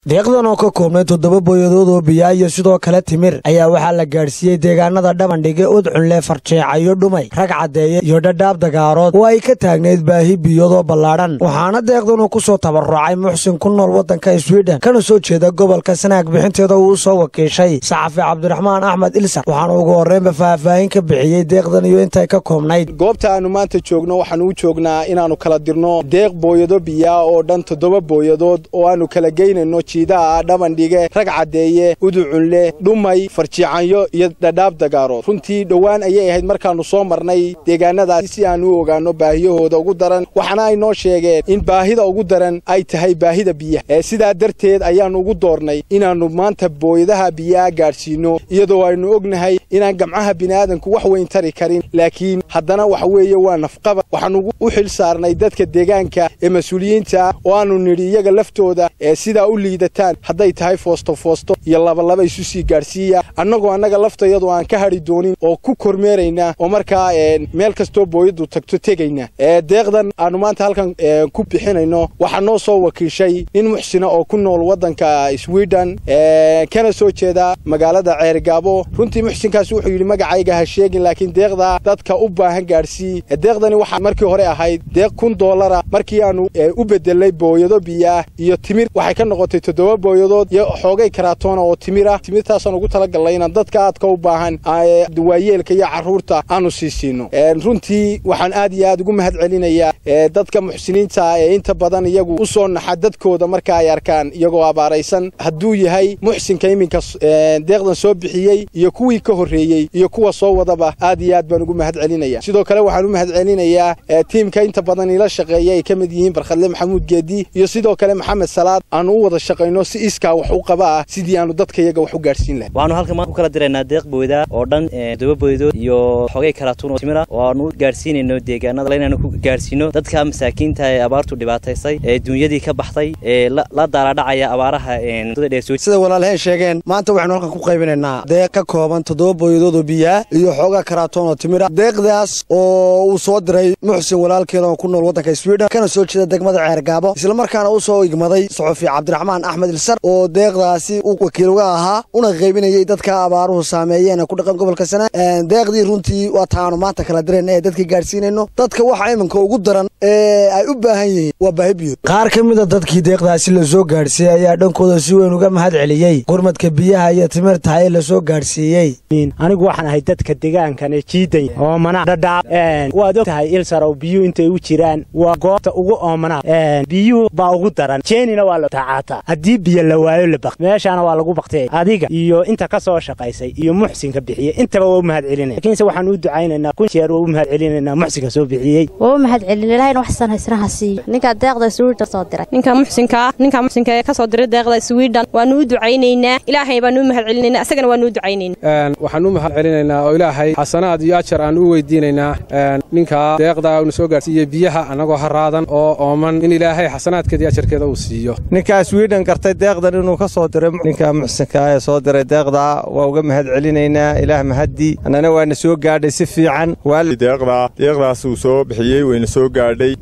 deeqdan oo ka koobnay toddoba booyadood oo biyaa iyo sidoo kale timir ayaa waxaa la gaadhsiiyey deegaanada dhabandhige udcunle farjeecayo dhumay rag caddeeye iyo dhadhaab dagaarood oo ay ka taagnayd baahi biyadoo ballaadhan waxaana deeqdanuu ku soo tabarucay muxsin ku nool waddanka swiden kana soo jeeda gobolka sanaag bixinteeda uu soo wakiishay saxafi cabdiraxmaan axmed ilsar waxaana ugu horreynba faahfaahin ka bixiyey deeqdan iyo intay ka koobnayd goobta aannu maanta joogno waxaanu u joognaa inaannu kala dirno deeq booyado biyaa oo dhan toddoba booyadood oo aannu kala geynayno jiidaha dhabandhige rag caddeeye uducunle dhumay farjiicanyo iyo dhadhaab dagaarood runtii dhowaan ayay ahayd markaannu soo marnay deegaanadaas si aannu u ogaanno baahiyahooda ugu daran waxaana ay noo sheegeen in baahida ugu daran ay tahay baahida biyaha ee sidaa darteed ayaannu ugu doornay inaannu maanta booyadaha biyaha gaadhsiinno iyadoo aynu ognahay inaan gamcaha bini'aadanku wax weyn tari karin laakiin haddana waxa weeye waa nafqaba waxaannu u xil saarnay dadka deegaanka ee mas-uuliyiinta ah oo aannu nidhi iyaga laftooda ee sidaa u liidataan hadday tahay foosto foosto iyo labalaba isu sii gaadhsiiya annagoo annaga laftayadu aan ka hadhi doonin oo ku kormeeraynaa oo markaa meel kastoo booyaddu tagto tegayna deeqdan aannu maanta halkan ku bixinayno waxaa noo soo wakiishay nin muxsina oo ku nool waddanka swiden kana soo jeeda magaalada ceergaabo runtii muxsinkaas wuxuu yidhi magacayga ha sheegin laakiin deeqdaa dadka u baahan gaadhsii deeqdani waxaa markii hore ahayd deeq kun doolara markii aannu u bedelay booyado biyaah iyo timir waxay ka noqotay toddoba booyadood iyo xoogay karaatoona oo timir ah timirtaasaan ugu talagalnay inaan dadka aadka u baahan waayeelka iyo carruurta aanu sii siino runtii waxaan aad iyo aad ugu mahad celinayaa dadka muxsiniinta ah ee inta badan iyagu u soo naxa dadkooda marka ay arkaan iyagoo abaaraysan hadduu yahay muxsinka iminka deeqdan soo bixiyey iyo kuwii ka horreeyey iyo kuwa soo wadaba aad iyo aad baan ugu mahad celinaya sidoo kale waxaan u mahad celinayaa tiimka inta badan ila shaqeeya ay ka mid yihiin barkhadle maxamuud geedi iyo sidoo kale maxamed salaad aanu u wada shaqayno si iskaa wax u qaba ah sidii aanu dadka iyaga wax u gaadhsiin lahay waxaanu halkan maanta ku kala diraynaa deeq booyda oo dhan todoba booydood iyo xogay karaatuun oo timira oo aanu u gaadhsiinayno deegaanada inaanu ku gaadhsiino dadka masaakiinta ee abaartu dhibaataysay ee dunyadii ka baxday ee la daaladhacaya abaaraha muddada dheer soo sida walaalaheen sheegeen maanta waxaynu halkan ku qaybinaynaa deeq ka kooban toddoba booyadood oo biyaa iyo xoogaa karaatoon oo timira deeqdaas oo uu soo diray muxsin walaalkeeda oo ku nool waddanka swiden kana soo jeeda degmada ceergaabo islamarkaana u soo igmaday soxofi cabdiraxmaan axmed ilsar oo deeqdaasi u wakiil uga ahaa una qaybinayay dadka abaaruhu saameeyeen ee ku dhaqan gobolka sana deeqdii runtii waa taanu maanta kala dirayna ee dadkii gaadhsiinayno dadka waxa iminka ugu daran ee ay u baahan yihiin waa baahi biyood qaar ka mida dadkii deeqdaasi la soo gaadhsiiyey ayaa dhankooda si weyn uga mahad celiyey gurmadka biyaha iyo timirta ee la soo gaadhsiiyey anigu waxaan ahay dadka deegaankan ee jiiday oomana dhadhaab waad og tahay ilsarow biyuhu intay u jiraan waa goobta ugu oomana biyuhu baa ugu daran jeenina waa la taacaata haddii biyo la waayo la baq meeshaana waa lagu baktay adiga iyo inta ka soo shaqaysay iyo muxsinka bixiyey intaba waa u mahad celinaya lakiinse waxaan u ducaynaynaa kun jeer waa u mahad celinaynaa muxsinka soo bixiyey waa u mahad celin ilahayna wax sanaysna ha siiyo ninkaa deeqda swiden soo diray ninka muxsinkaa ninka muxsinka ee ka soo diray deeqda swiden waanu u ducaynaynaa ilaahay baanu u mahad celinaynaa isagana waanu u ducaynaynaa waxaan u mahad celinaynaa oo ilaahay xasanaad iyo ajar aan u weydiinaynaa ninka deeqda unu soo gaarsiiye biyaha annagoo haraadan oo ooman in ilaahay xasanaadkeeda iyo ajarkeeda uu siiyo ninkaa swiden gartay deeqdan inuu ka soo diray ninka muxsinka ee soo diray deeqda waa uga mahad celinaynaa ilaah mahaddi annana waana soo gaadhay si fiican deeqda deeqdaas uu soo bixiyey wayna soo gaadhay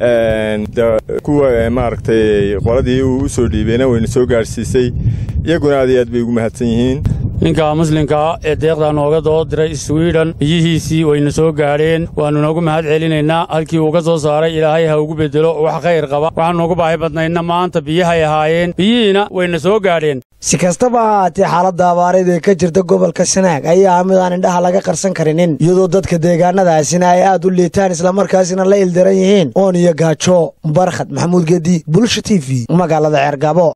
kuwa maaragtay qoladii uu u soo dhiibeyna wayna soo gaadhsiisay iyaguna aad iyo aad bay ugu mahadsan yihiin ninka muslimkaa ee deeqdaa nooga doo diray swiden biyihiisii wayna soo gaadheen waannu noogu mahad celinaynaa halkii uu ka soo saaray ilaahay ha ugu beddelo wax khayr qaba waxaanu noogu baahi badnaydna maanta biyahay ahaayeen biyihiina wayna soo gaadheen si kastaba ha ahaatee xaaladda abaareed ee ka jirta gobolka sanaag ayaa ah mid aan indhaha laga qarsan karinin iyadoo dadka deegaanadaasina ay aad u liitaan islamarkaasina la ildaran yihiin oon iyo gaajo barkhad maxamuud gedi bulsha t v magaalada ceergabo